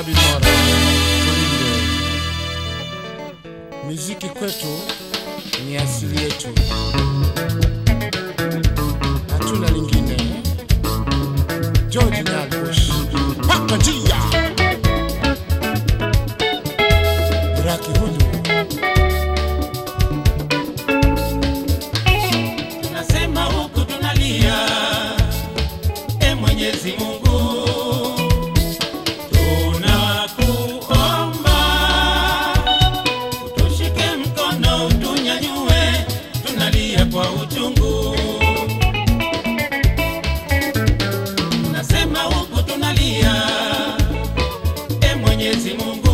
Rabi Mora, tulinde muziki kwetu ni asili yetu, hatuna lingine. George Nyabush, paka njia Raki huyu Tunasema huku tunalia, e Mwenyezi Mungu, tunakuomba utushike mkono, utunyanyue, tunalia kwa uchungu. Tunasema huku tunalia, e Mwenyezi Mungu,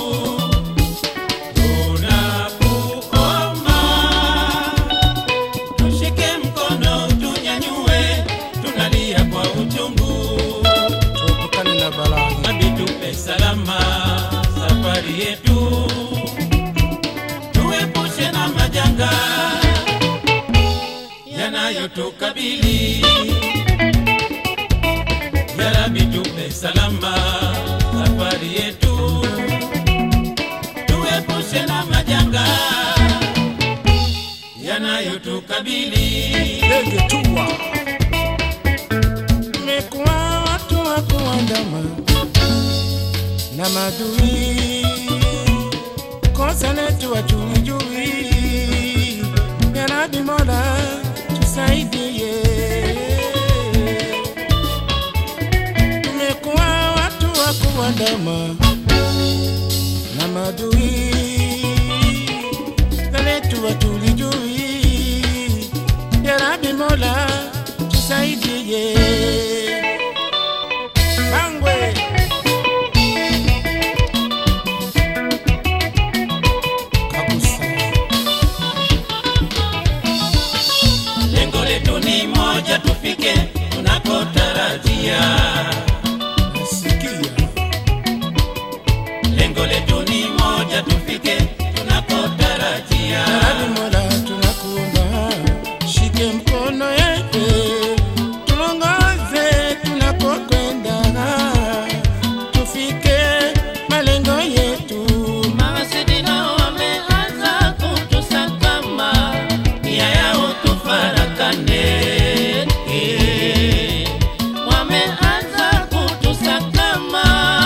tunakuomba tushike mkono tunyanyue, tunalia kwa uchungu, tuepukane na balaa. hadi tupe salama safari yetu, tuepushe na majanga yanayotukabili. Ya Rabbi, tupe salama safari yetu, tuepushe na majanga yanayotukabili. Ndege tua mekuwa watu wa kuandama na madui, kosa letu wajuijui. Ya Rabbi Mola tusaidie, tumekuwa watu wa kuandama na madui letu watulijui. Ya Rabbi Mola tusaidie. Bangwe Kabusa Lengo letu ni moja, tufike tunakotarajia. nasikia Lengo letu ni moja, tufike tunakotarajia. Ya Rabbi Mola tunakuomba, shike mkono yetu, tuongoze tunapokwenda, tufike malengo yetu. Mawasiliano wameanza kutusakama, nia yao tufarakane. Eh, Wameanza kutusakama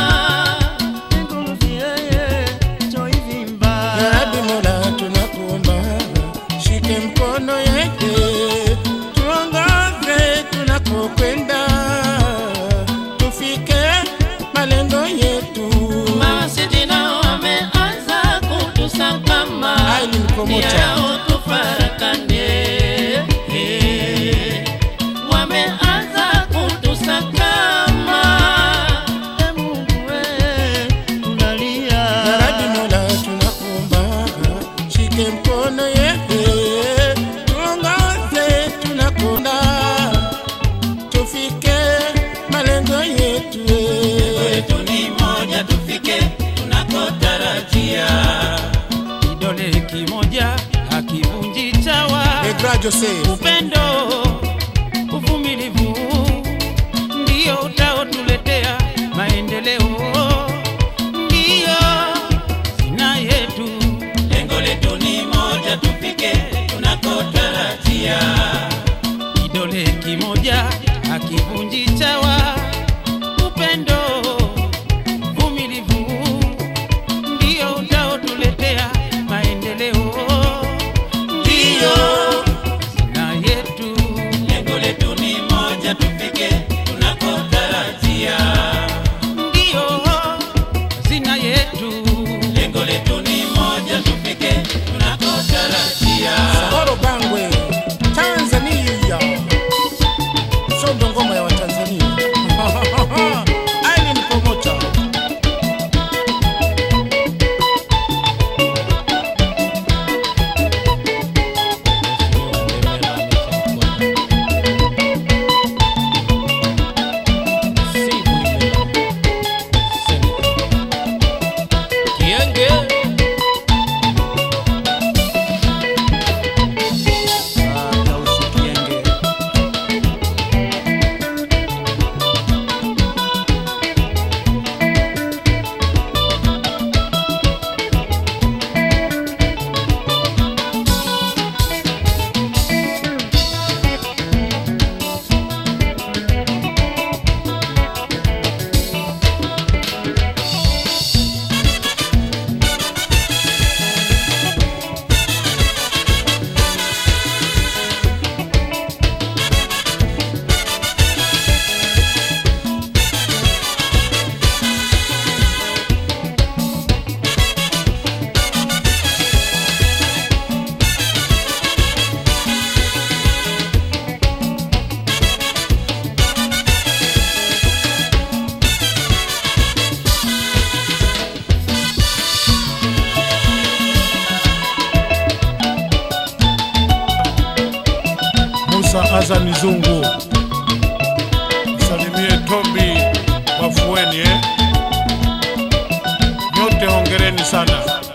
Ya Rabbi Mola tunakuomba, shike mkono yetu, tuongoze tunapokwenda, tufike malengo yetu. Mawasiliano wameanza kutusakama, Ai, ni mkomota. nia yao tufarakane. Eh, Wameanza kutusakama, E Mungu we, tunalia. Ya Rabbi Mola tunakuomba, shike mkono yetu, tuongoze tunakwenda, tufike malengo yetu. letu ni moja, tufike tunakotarajia. Kidole kimoja hakivunji chawa. Egra Jose, Upendo, uvumilivu ndio utaotuletea maendeleo, ndio sina yetu. Lengo letu ni moja, tufike tunakotarajia. Kidole kimoja hakivunji chawa. Upendo, uvumilivu ndio utaotuletea maendeleo, ndio na yetu. Lengo letu ni moja, tufike tunakotarajia, ndio hazina yetu. Lengo letu ni moja, tufike tunakotarajia. Sahoro Bangwe, Tanzania. Sondo ngoma ya Watanzania. Hasani Zungu, salimie Tobi Wafueni eh? Nyote hongereni sana.